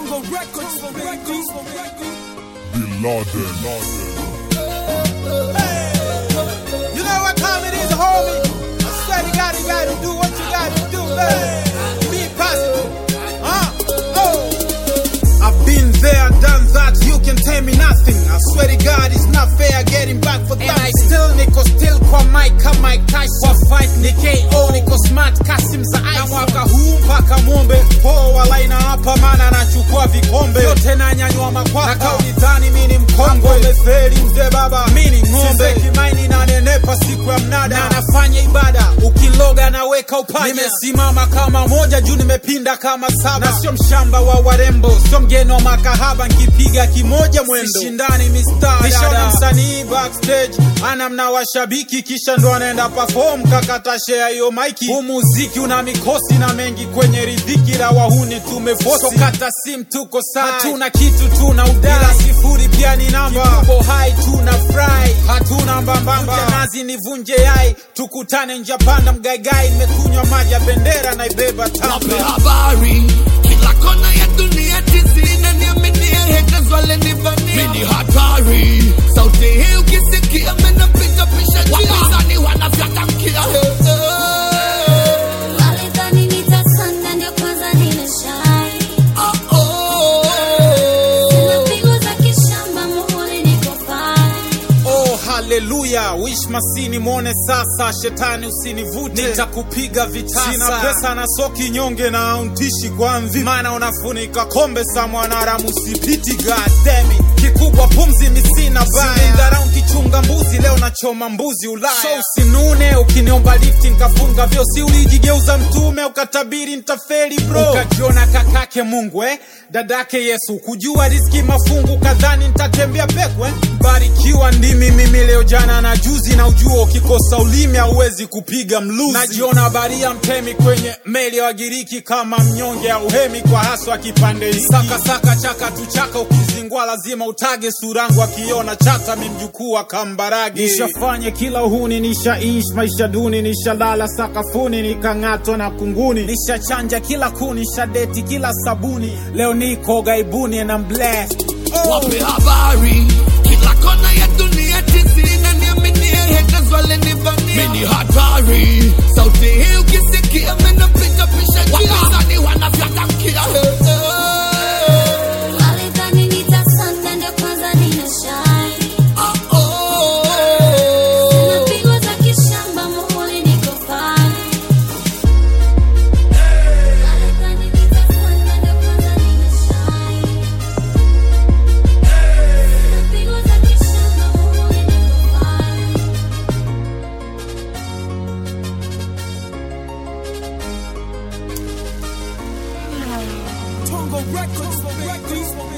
Tongo Records, Records, Bin Laden. You know what time it is, homie? I swear to God, you gotta do what you gotta do, man. Be positive. Uh, oh. I've been there, done that, you can tell me nothing. I swear to God, it's not fair getting back for that. And I still niko still kwa Mike kama Mike Tyson. Kwa fight ni KO, niko smart Kasim za ice. Na mwaka huu mpaka mwombe poa laina hapa, maana nachukua vikombe yote na nyanyua makwapa. Na kauli dhani mimi ni mkongwe, umefeli mzee baba, mimi ni ng'ombe. Kimaini na nenepa siku ya mnada, na nafanya ibada, ukiloga naweka upanya. Nimesimama kama moja juu nimepinda kama saba, na sio mshamba wa warembo, sio mgeni wa makahaba, nkipiga kimoja mwendo, sishindani mistari. Nishaona msanii backstage ana mna washabiki, kisha ndo anaenda perform kakata share hiyo maiki. Huu muziki una mikosi na mengi kwenye ridhiki, la wahuni tumefosi, so kata sim tuko sai, hatuna kitu tuna udai, ila sifuri pia ni namba, tuko hai tuna fry, hatuna mbambamba, nazi nivunje yai, tukutane njia panda mgaigai, nimekunywa maji ya bendera naibeba Wape tamba habari kila kona ya dunia tizi inaniaminia haters walenivania mimi ni hatari sauti hii ukisikia menapita pisha wapinzani wanavyatamkia Walidhani nitasonga ndio kwanza nimeshine. Ah, oh. Sina pigo za kishamba, muhuri niko fine. Oh, haleluya wish masini mwone sasa, shetani usinivute, nitakupiga vitasa. Sina pesa na soki nyonge na auntishi kwa mvi, maana unafunika kombe sa mwanaramu usipiti. God damn it. kikubwa pumzi misina baya, dharau kichunga mbuzi, leo nachoma mbuzi Ulaya. So usinune ukiniomba lifti nkafunga vyo, si ulijigeuza mtume ukatabiri ntafeli bro, ukajiona kakake Mungu eh? dadake Yesu, kujua riski mafungu, kadhani ntatembea pekwe. Barikiwa ndimi mimi leo jana na juzi, na ujua ukikosa ulimi hauwezi kupiga mluzi. Najiona baria mtemi kwenye meli ya Wagiriki, kama mnyonge au hemi kwa haswa kipande hiki. Saka saka chaka tu chaka, ukizingwa lazima utage surangu, akiona chata mi mjukuu wa Kambarage. Nishafanye kila uhuni, nishaishi maisha duni, nishalala sakafuni, nikang'atwa na kunguni, nishachanja kila kuni, nishadeti kila sabuni, leo niko gaibuni and I'm blessed. Oh. wape habari kila kona ya dunia tizi inaniaminia haters walenivania mimi ni hatari sauti hii ukisikia menapita pisha wapinzani wanavyatamkia Walidhani nitasonga ndio kwanza nimeshine. Ah, oh. Sina pigo za kishamba, muhuri niko fine. Walidhani nitasonga ndio kwanza nimeshine. Sina pigo za kishamba, muhuri niko fine. Tongo Records, Records.